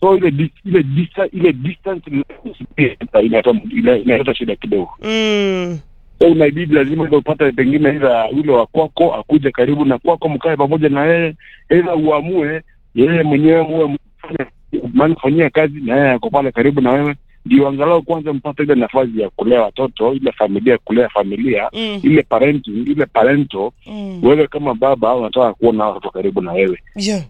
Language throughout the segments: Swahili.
so ile dis- ile distance ile distance inaleta ina- inaleta shida kidogo Mm. so unabidi lazima ndo upate pengine ila yule wa kwako akuje karibu na kwako mkae pamoja na yeye ila uamue yeye mwenyewe muwe mali kufanyia kazi na yeye ako pale karibu na wewe ndio angalau kwanza mpate ile nafasi ya kulea watoto ile familia kulea familia Mm. ile parenting ile parento Mm. wewe kama baba unataka kuona watoto karibu na wewe Yeah.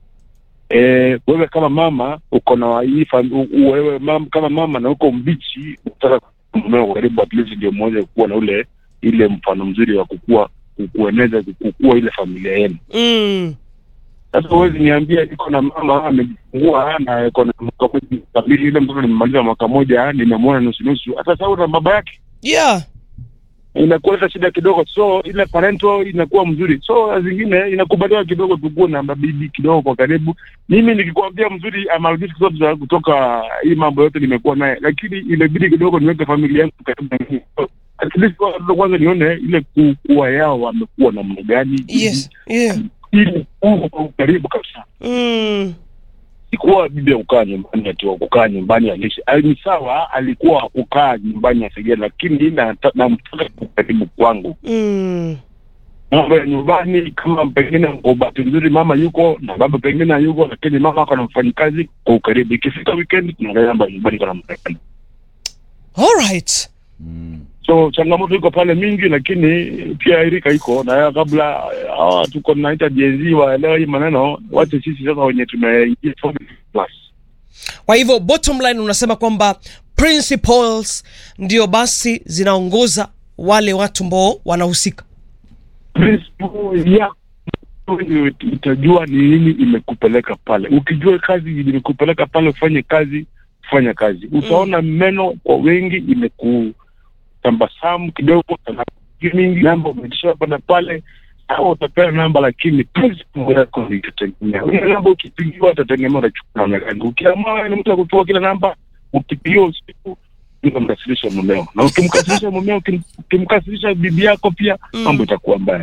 e, wewe kama mama uko na hii fam- u- u- wewe mama, kama mama na uko mbichi unataka mumeo karibu at least ndio mmoja kuwa na ule ile mfano mzuri wa kukua ku- kueneza kukua ile familia yenu Mm. sasa huwezi niambia iko na mama amejifungua na iko na mwaka moja kamili ile mtoto nimemaliza mwaka moja nimemwona nusu nusu hata sasa na baba yake Yeah. inakuleta shida kidogo so ile parento inakuwa mzuri so saa zingine inakubaliwa kidogo tukuwe na mabibi kidogo kwa karibu mimi nikikwambia mzuri amalgisi zote za kutoka hii mambo yote nimekuwa naye lakini imebidi kidogo niweke familia yangu karibu na mimi So, at least kwanza kwanza nione ile ku- kuwa yao wamekuwa namna gani Yes. Yeah. ili kuwa kwa ukaribu kabisa Mm. sikuwa bibi ya kukaa nyumbani ati wa kukaa nyumbani alishe Ali- ni sawa alikuwa kukaa nyumbani asaidia lakini nata- namtaka kwa karibu kwangu Mm. mambo ya nyumbani kama pengine kwa bahati nzuri mama yuko na baba pengine hayuko lakini mama ako na mfanyikazi kwa ukaribu ikifika weekend tunaangalia mambo ya nyumbani kana mrekani All right. Mm. so changamoto iko pale mingi lakini pia irika iko na kabla hawa tuko naita jenzi waelewa hii maneno wache sisi sasa wenye tumeingia form plus Kwa hivyo bottom line unasema kwamba principles ndio basi zinaongoza wale watu ambao wanahusika. principle ya ndio utajua ni nini imekupeleka pale. Ukijua kazi imekupeleka pale ufanye kazi, fanya kazi. Utaona meno kwa wengi imekutambasamu kidogo, tabasamu mingi, namba umetisha hapa na pale, au utapewa namba, lakini principle yako ndio itategemea. Ile namba ukipigiwa, utategemea utachukua namna gani. Ukiamua wewe ni mtu wa kuchukua kila namba, ukipigiwa usiku unamkasirisha mumeo, na ukimkasirisha mumeo, ukim- ukimkasirisha bibi yako pia mambo itakuwa mbaya.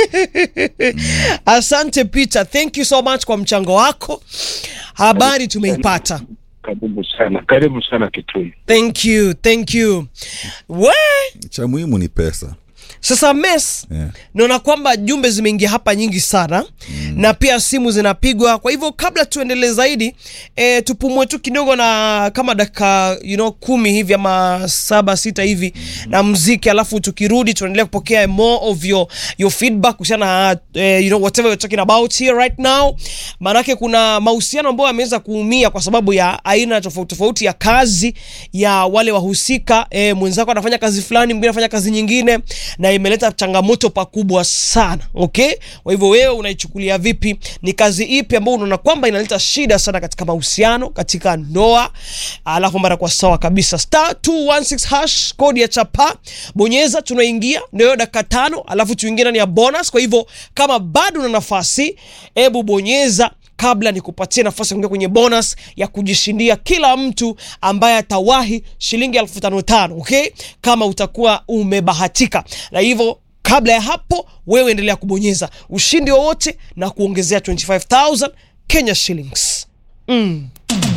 Asante Peter, thank you so much kwa mchango wako. Habari tumeipata. Karibu sana, karibu sana Kitui. Thank you, thank you. We, cha muhimu ni pesa sasa mes yeah. naona kwamba jumbe zimeingia hapa nyingi sana mm. na pia simu zinapigwa kwa hivyo kabla tuendelee zaidi e, tupumue tu kidogo na kama dakika you know, kumi hivi ama saba sita hivi mm. na mziki alafu tukirudi tunaendelea kupokea more of your, your feedback kuhusiana na eh, you know, whatever you're talking about here right now maanake kuna mahusiano ambayo yameweza kuumia kwa sababu ya aina tofauti tofauti ya kazi ya wale wahusika e, mwenzako anafanya kazi fulani mwingine anafanya kazi nyingine na imeleta changamoto pakubwa sana okay kwa hivyo wewe unaichukulia vipi ni kazi ipi ambayo unaona kwamba inaleta shida sana katika mahusiano katika ndoa alafu mara kwa sawa kabisa star 216 hash kodi ya chapa bonyeza tunaingia ndio dakika tano alafu tuingie ndani ya bonus kwa hivyo kama bado una nafasi hebu bonyeza kabla nikupatie nafasi ya kuingia kwenye bonus ya kujishindia kila mtu ambaye atawahi shilingi elfu tano tano okay kama utakuwa umebahatika na hivyo kabla ya hapo wewe endelea kubonyeza ushindi wowote na kuongezea 25000 kenya shillings mm.